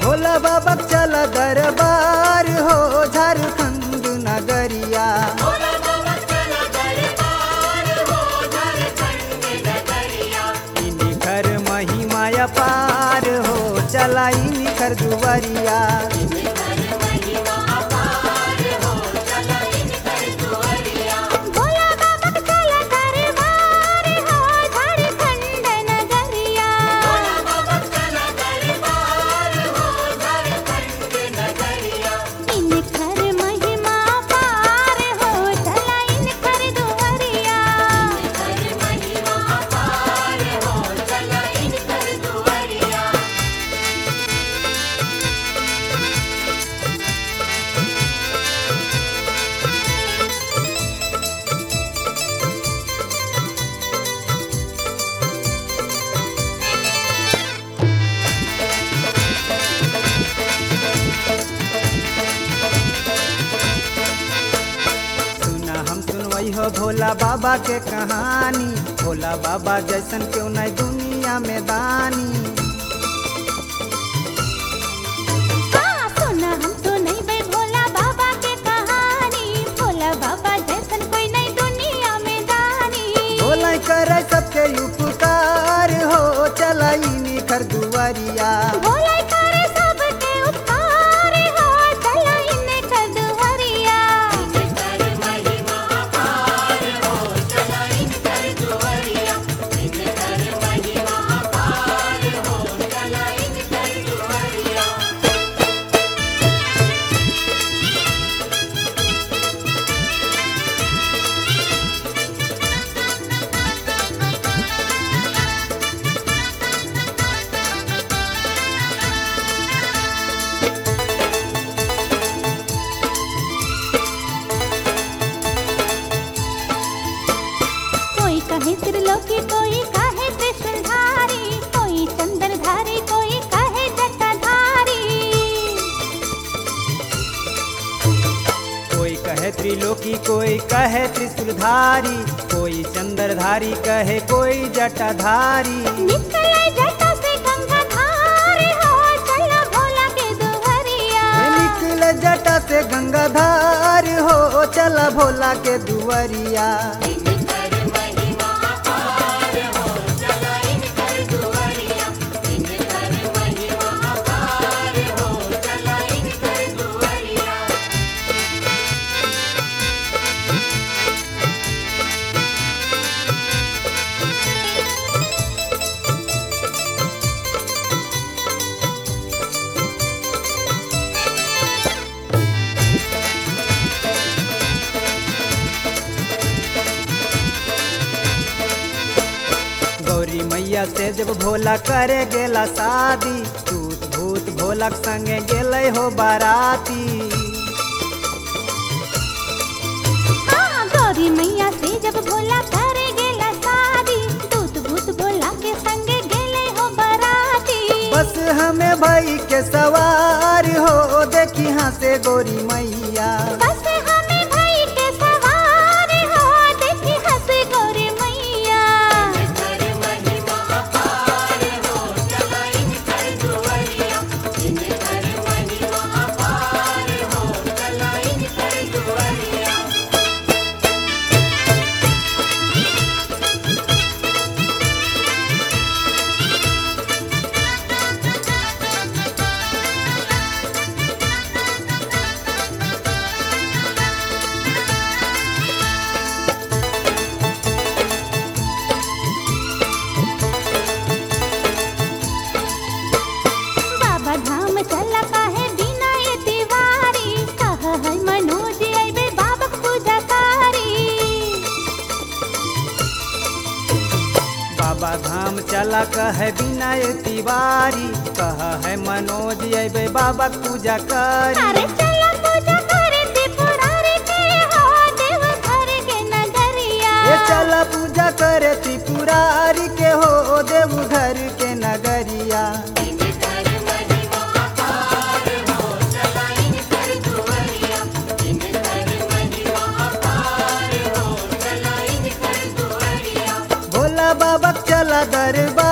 भोला बाबा चल दरबार हो झारखंड नगरिया इनी घर महिमा पार हो चला इनी कर दुवरिया भोला बाबा चला दरबार हो झारखंड नगरिया इन कर महिमा पार हो चला इन कर दुवरिया सुना हम सुनवई हो भोला बाबा के कहानी भोला बाबा जैसन क्यों नहीं दुनिया में दानी हाँ सुना हम तो नहीं बे भोला बाबा के कहानी भोला बाबा जैसन कोई नहीं दुनिया में दानी भोला करे सबके उपकार हो चला इनी कर दुवरिया भोला करे सबके उपकार हो चला इन कर दुवरिया कोई कहे त्रिलोकी कोई कहे त्रिशूलधारी कोई चंद्रधारी कोई कहे जटाधारी कोई कहे त्रिलोकी कोई कहे त्रिशूलधारी कोई चंद्रधारी कहे कोई जटाधारी निकले जटा से गंगाधार हो चला भोला के दुहरिया निकल जटा से गंगाधार हो चला भोला के दुवरिया गौरी मैया से जब भोला करे गेला शादी भूत भूत भोलक संगे गेले हो बाराती हाँ गौरी मैया से जब भोला करे गेला शादी दूत भूत भोला के संगे गेले हो बराती बस हमें भाई के सवार हो देखी हाँ से गौरी मैया बस हमें भाई के सवार हो देखी हंस गौरी मैया बाबा धाम चला काहे बिना ये तिवारी कह है मनोज अइबे बाबा पूजा कारी बाबा धाम चला कहे विनय तिवारी कह है मनोज अबे बाबा के पूजा करी अरे चला पूजा करे त्रिपुरारी के हो देव घर के नगरिया ये चला पूजा करे त्रिपुरारी के हो देव घर के नगरिया भोला बाबा के चला दरबार